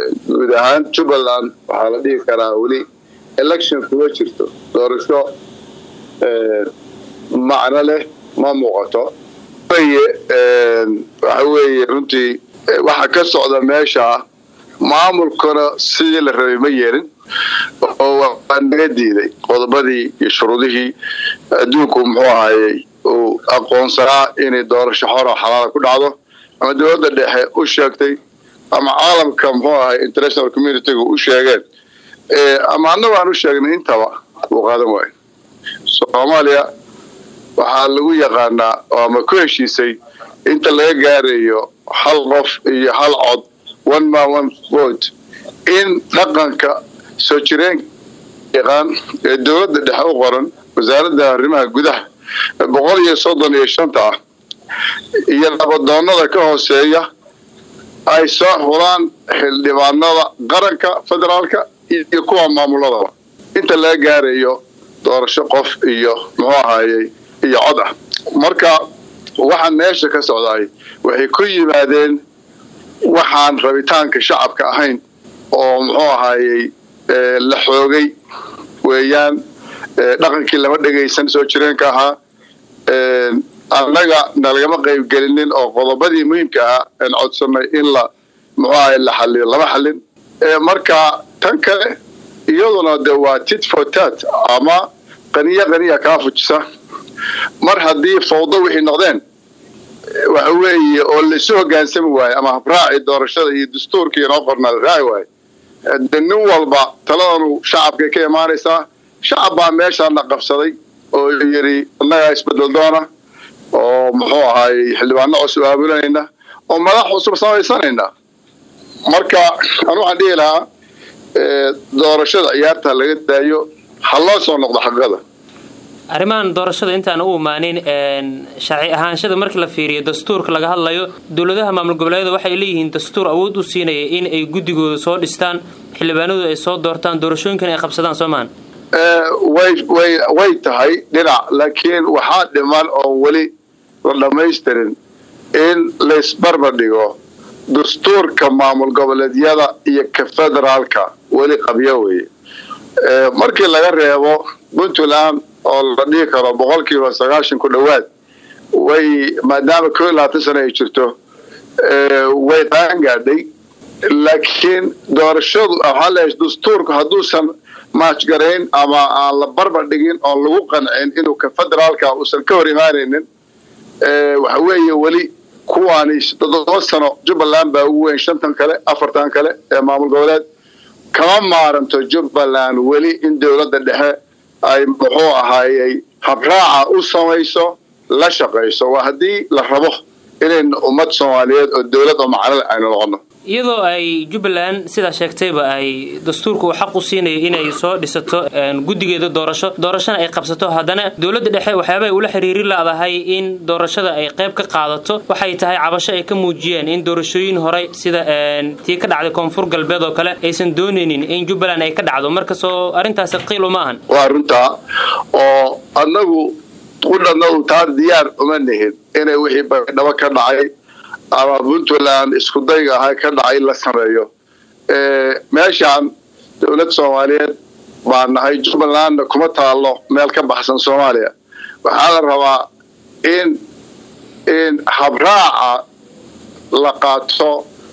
guud ahaan jubbaland waxaa la dhihi karaa weli election kuma jirto doorasho macno leh ma muuqato waxa weeye runtii waxa ka socda meesha maamulkuna sidii la rabay ma yeelin oo waa naga diiday qodobadii iyo shuruudihii adduunku muxuu ahayey uu aqoonsanaa inay doorasho xora xalaala ku dhacdo ama dowladda dhexe u sheegtay ama caalamka muxuu ahay international communitygu u sheegeen ama annagu aan u sheegnay intaba uu qaadan waayo soomaaliya waxaa lagu yaqaanaa ama ku heshiisay inta laga gaarayo hal qof iyo hal cod one man one vote in dhaqanka soo jireenka yaqaan ee dowladda dhexe u qoran wasaaradda arrimaha gudaha boqol iyo soddon iyo shanta ah iyo nabadoonnada ka hooseeya ay soo xulaan xildhibaanada qaranka federaalka iyo kuwa maamuladaba inta laga gaarayo doorasho qof iyo muxuu ahayey iyo cod ah marka waxaan meesha ka socdaay waxay ku yimaadeen waxaan rabitaanka shacabka ahayn oo muxuu ahayey la xoogay weeyaan dhaqankii lama dhegaysan soo jireenka ahaa annaga nalagama qaybgelinin oo qodobadii muhiimka ahaa aan codsanay in la muxuu ahay la xaliyo lama xalin marka tan kale iyaduna de waa tit for tat ama qaniyo qaniya kaa fujisa mar haddii fawdo wixii noqdeen waxa weeye oo laisu hogaansami waayo ama habraaci doorashada iyo dastuurkii inoo qornaa la raaci waayo de nin walba taladanu shacabkay ka imaanaysaa shacab baa meeshaana qabsaday oo yidhi annagaa isbedel doona oo muxuu ahaayey xildhibaano cusub aabulanayna oo madax cusub samaysanayna marka anu waxaan dhihi lahaa doorashada ciyaarta laga daayo ha loo soo noqdo xaqiiqada arrimahan doorashada intaan u imaanin sharci ahaanshada markii la fiiriyo dastuurka laga hadlayo dowladaha maamul goboleedyada waxay leeyihiin dastuur awood u siinaya in ay guddigooda soo dhistaan xildhibaanadu ay soo doortaan doorashooyinkan ay qabsadaan soo maahan way tahay dhinac laakiin waxaa dhiman oo weli la dhammaystirin in laysbarbar dhigo dastuurka maamul goboleedyada iyo ka federaalka weli qabyo weye markii laga reebo puntland oo la dhihi karo boqolkiiba sagaashan ku dhowaad way maadaama koo iyo labaatan sana ay jirto way qaangaadhay laakiin doorashadu waxaa leeyahay dastuurku hadduusan maajgarayn ama aan la barbar dhigin oon lagu qancin inuu ka federaalka uusan ka hor imaanaynin waxa weeye weli kuwaani toddoba sano jubbaland baa ugu weyn shantan kale afartan kale ee maamul goboleed kama maaranto jubbaland weli in dowladda dhexe ay muxuu ahaayey habraaca u samayso la shaqayso waa haddii la rabo inaynu ummad soomaaliyeed oo dowlad oo macnole aynu noqono iyadoo ay jubbaland sidaa sheegtayba ay dastuurka uu xaq u siinayo inay soo dhisato guddigeeda doorasho doorashana ay qabsato haddana dowladda dhexe waxyaaba ay ula xiriiri laadahay in doorashada ay qayb ka qaadato waxay tahay cabasho ay ka muujiyeen in doorashooyin horey sida tii ka dhacday koonfur galbeed oo kale aysan doonaynin in jubbaland ay ka dhacdo markasoo arrintaasi qiil uma ahan waa runtaa oo annagu qudhanadu taa diyaar uma nihin inay wixii baydhabo ka dhacay ama puntland isku dayga ahaa ka dhacay la sameeyo meeshaan dowlad soomaaliyeed baa nahay jubbalandna kuma taallo meel ka baxsan soomaaliya waxaa la rabaa in in habraaca la qaato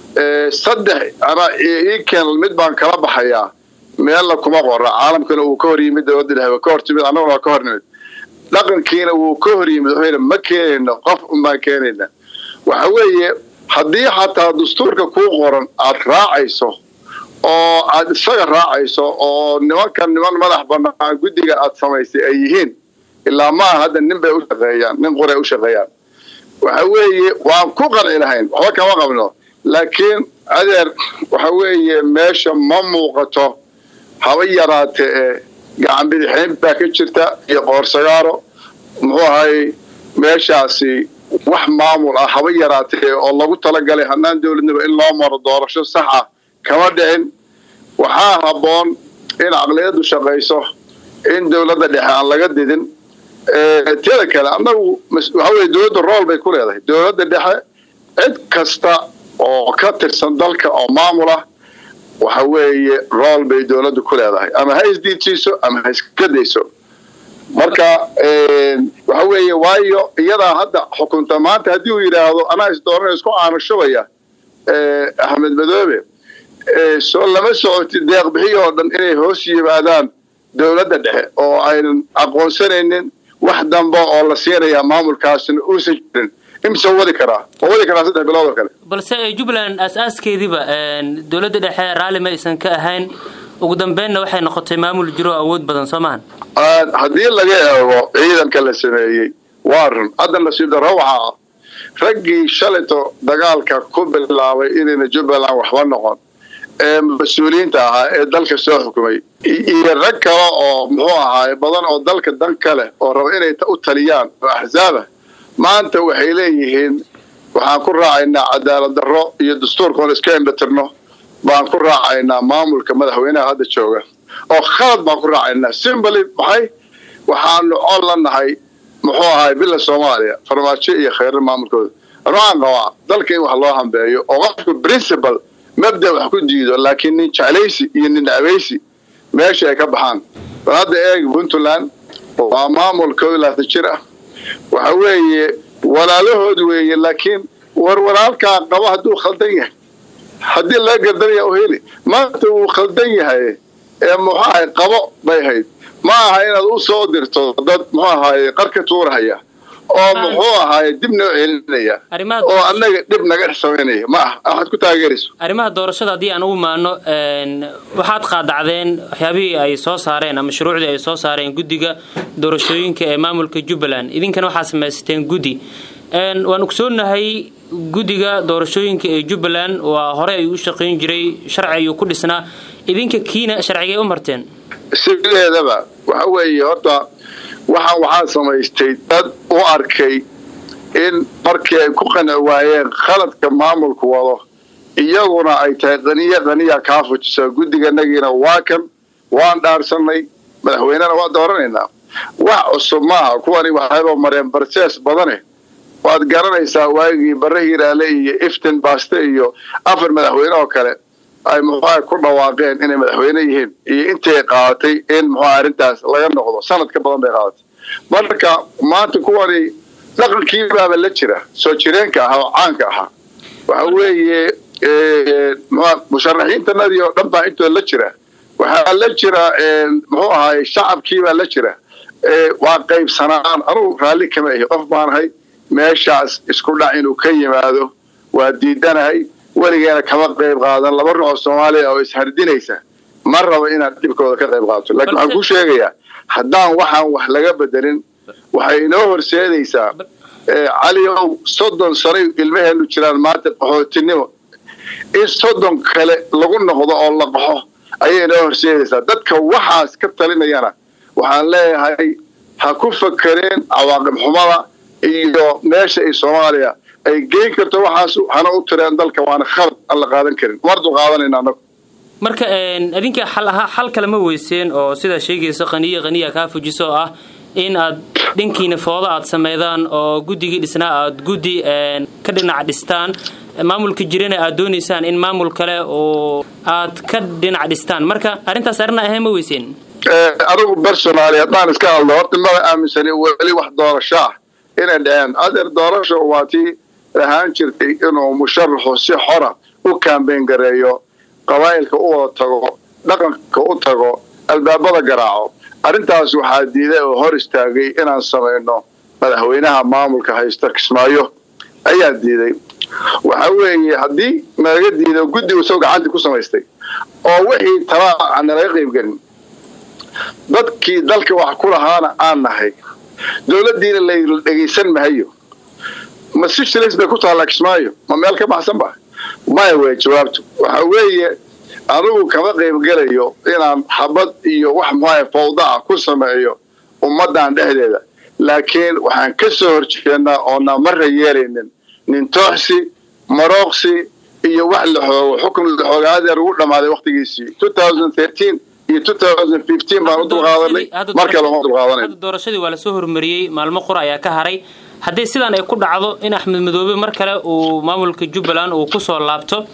saddex ana iken mid baan kala baxayaa meella kuma qora caalamkana uu ka hor yimid dowladda dhexe ka hor timid annaguna waa ka hor nimid dhaqankiina wuu ka hor yimid wuxuu yidhi ma keenayno qof unbaan keenayna waxa weeye haddii xataa dastuurka kuu qoran aad raacayso oo aad isaga raacayso oo nimankan niman madax banaan guddiga aad samaysay ay yihiin ilaa maaha hadda nin bay u shaqeeyaan nin qoray u shaqeeyaan waxa weeye waan ku qanci lahayn waxba kama qabno laakiin adeer waxa weeye meesha ma muuqato haba yaraate ee gacan bidixayn baa ka jirta iyo qoorsagaaro muxuu ahay meeshaasi wax maamul ah haba yaraatee oo lagu talagalay hanaan dowladnimo in loo maro doorasho sax ah kama dhicin waxaa habboon in caqliyaddu shaqayso in dowladda dhexe aan laga didin teeda kale annagu waxa weye dowladda rool bay ku leedahay dowladda dhexe cid kasta oo ka tirsan dalka oo maamul ah waxa weeye rool bay dowladdu ku leedahay ama ha isdiidsiiso ama ha iska dayso marka waxa weeye waayo iyadaa hadda xukunta maanta haddii uu yidhaahdo anaa isdoorana isku aanushubaya axmed madoobe soo lama socoti deeqbixiy oo dhan inay hoos yimaadaan dowladda dhexe oo aynan aqoonsanaynin wax damba oo la siinaya maamulkaasna uusan jirin imise wadi karaa ma wadi karaa saddex bilood oo kale balse jubbaland aas-aaskeediiba dowladda dhexe raalli ma aysan ka ahayn ugu dambeynna waxay noqotay maamul jiro awood badan soo maahan haddii laga eego ciidanka la sameeyey waa run hadda nasiib darro waxaa ah raggii shalayto dagaalka ku bilaabay inayna jubbaland waxba noqon ee mas-uuliyiinta ahaa ee dalka soo xukumay iyo rag kale oo muxuu ahaaye badan oo dalka dan ka leh oo raba inay u taliyaan oo axsaabah maanta waxay leeyihiin waxaan ku raacaynaa cadaalad darro iyo dastuurkaoon iska indhatirno baan ku raacaynaa maamulka madaxweynaha hadda jooga oo khalad baan ku raacaynaa simbali maxay waxaanu col la nahay muxuu ahaay bila soomaaliya farmaajo iyo kheyrar maamulkooda ruaan qabaa dalka in wax loo hambeeyo oo qofku principal mabda wax ku diido laakiin nin jeclaysi iyo nin abaysi meesha ay ka baxaan bal hadda eeg puntland waa maamul koob iyo labaatan jir ah waxa weeye walaalahood weeye laakiin war walaalkaa qabo hadduu khaldan yahay haddii laga gardanaya u heli maanta wuu khaldan yahay ee muxuu ahay qabo bay hayd ma aha inaad u soo dirto dad muxuu ahaye qarka tuurahaya oo muxuu ahaaye dib noo celinaya oo annaga dhib naga samaynaya ma ah waxaad ku taageerayso arrimaha doorashada haddii aan ugu maano waxaad qaadacdeen waxyaabihii ay soo saareen ama shuruucdii ay soo saareen guddiga doorashooyinka ee maamulka jubbaland idinkana waxaad samaysateen guddi waan ogsoonahay guddiga doorashooyinka ee jubbaland waa hore ay u shaqayn jiray sharci ayuu ku dhisnaa idinka kiina sharcigay u marteen sideedaba waxa weeye horta waxaan waxaa samaystay dad u arkay in markii ay ku qanci waayeen khaladka maamulku wado iyaguna ay tahay qaniya qaniya kaa fujisa guddiganagiina waa kan waan dhaarsanay madaxweynena waa dooranaynaa wax cusub maaha kuwani waxayba mareen barsees badane waad garanaysaa waagii barre hiraale iyo iftin baaste iyo afar madaxweyne oo kale ay muxuuha ku dhawaaqeen inay madaxweyne yihiin iyo intay qaadatay in muxuuha arrintaas laga noqdo sanad ka badan bay qaadatay marka maanta kuwani dhaqankiibaaba la jira soo jireenka ahaa oo caanka ahaa waxa weeye musharaxiintanadii oo dhan baa intooda la jira waxaa la jira muxuu ahaay shacabkiibaa la jira waa qaybsanaan anugu raalli kama ahi qof baanahay meeshaas isku dhac inuu ka yimaado waa diidanahay weligeena kama qayb qaadan laba ruux oo soomaaliya oo ishardinaysa ma rabo inaad dhibkooda ka qayb qaadato laakiin waxaan ku sheegayaa haddaan waxaan wax laga bedelin waxay inoo horseedaysaa cali ow soddon sanay ilmaheenu jiraan maanta qaxootinimo in soddon kale lagu noqdo oo la qaxo ayay inoo horseedaysaa dadka waxaas ka talinayana waxaan leeyahay ha ku fakereen cawaaqib xumada iyo meesha ay soomaaliya ay geyn karto waxaas hana u tireen dalka waana khalad aan la qaadan karin wardu qaadanayna anagu marka adinka xal ahaa xal kale ma weyseen oo sidaa sheegaysa qaniya qaniya kaa fujiso oo ah in aad dhankiina foodo aad sameydaan oo guddigii dhisnaa aad guddi ka dhinac dhistaan maamulka jirana aad doonaysaan in maamul kale oo aad ka dhinac dhistaan marka arrintaas arrin ahayn ma weyseen anigu personaali haddaan iska hadlo horta maba aaminsani weli wax doorasho ah inay dhaceen adeer doorasho waa tii ahaan jirtay inuu musharaxu si xora u kaambeyn gareeyo qabaa'ilka u wada tago dhaqanka u tago albaabada garaaco arrintaas waxaa diiday oo hor istaagay inaan samayno madaxweynaha maamulka haysta kismaayo ayaa diiday waxa weeye haddii nalaga diido guddigu isagoo gacantii ku samaystay oo wixii talaa aan nalaga qaybgelin dadkii dalka wax ku lahaana aan nahay dowladdiina la dhegaysan mahayo ma si shilis bay ku taallaa kismaayo ma meel ka baxsan ba maya wey jawaabtu waxa weeye anigu kama qaybgelayo inaan xabad iyo wax muxuaha fawda ah ku sameeyo ummaddan dhexdeeda laakiin waxaan ka soo horjeednaa oona marra yeelaynin nintooxsi marooqsi iyo wax la xoogo xukun la xooga adeer ugu dhammaaday waktigiisii iyo baan u dulqaadanay mar kale uma dulqaadanay doorashadii waa lasoo hormariyey maalmo qura ayaa ka haray haddii sidaan ay ku dhacdo in axmed madoobe mar kale uu maamulka jubbaland uu kusoo laabto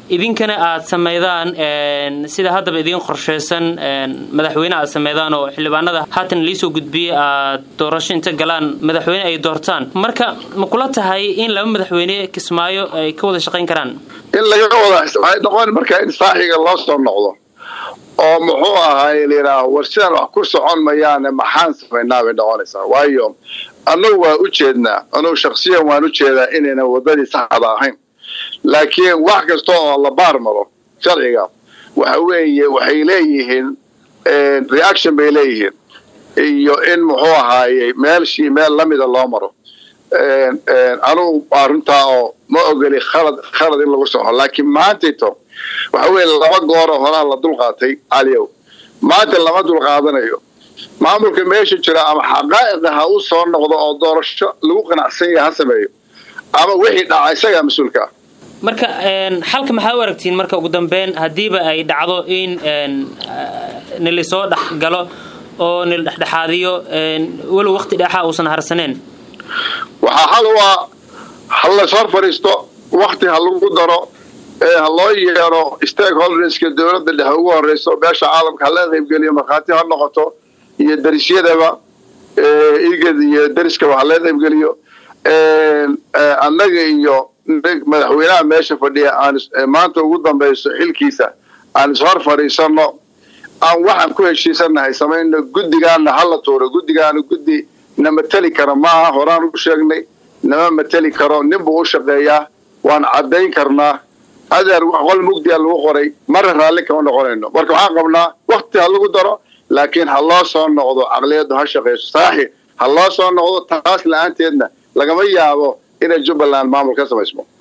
idinkana aad sameydaan sida haddaba idiin qorshaysan madaxweyne aad sameydaan oo xildhibaanada haatan liisoo gudbiyey aad doorasho inta galaan madaxweyne ay doortaan marka ma kula tahay in laba madaxweyne kismaayo ay ka wada shaqayn karaan in laga wada waxay noqon markaa in saaxiga loo soo noqdo oo muxuu ahaay layidhaaho war sidaan wax ku socon mayaane maxaan samaynaa bay noqonaysaa waayo annagu waa u jeednaa anugu shaksiyan waan u jeedaa inayna waddadii saxda ahayn laakiin wax kasta oo la baar maro sharciga waxa weeye waxay leeyihiin reaction bay leeyihiin iyo in muxuu ahaayey meelshii meel lamida loo maro anugu arrintaa oo ma ogoli khalad khalad in lagu soco laakiin maantayto waxa weeye laba gooroo horaa la dulqaatay caliyow maanta lama dulqaadanayo maamulka meesha jira ama xaqaa'iqa ha u soo noqdo oo doorasho lagu qanacsan yaha ha sameeyo ama wixii dhaca isagaa mas-uulka ah marka xalka maxaa u aragtiin marka ugu dambeyn haddiiba ay dhacdo in nilisoo dhex galo oo nil dhexdhexaadiyo walow wakti dheexa uusan harsaneen waxaa xal u ah ha lays hor fadhiisto wakti ha lagu daro ha loo yeero stakeholderska dowladda dhexe ugu horeyso beesha caalamka ha laga qaybgeliyo markhaati ha noqoto iyo darisyadaba igad iyo dariskaba ha laga qaybgeliyo annaga iyo madaxweynaha meesha fadhiya aan maanta ugu dambayso xilkiisa aan ishor fadhiisano aan waxaan ku heshiisanahay samayno guddigaana hala tuuro guddigaana guddi na mateli kara maaha horaan u sheegnay nama mateli karo ninbuu u shaqeeyaa waan caddayn karnaa adeer qol mugdiya lagu qoray marra raalli kama noqonayno marka waxaan qabnaa wakti ha lagu daro laakiin ha loo soo noqdo caqliyaddu ha shaqayso saaxi ha loo soo noqdo taas la-aanteedna lagama yaabo inay jubbaland maamul ka samaysmo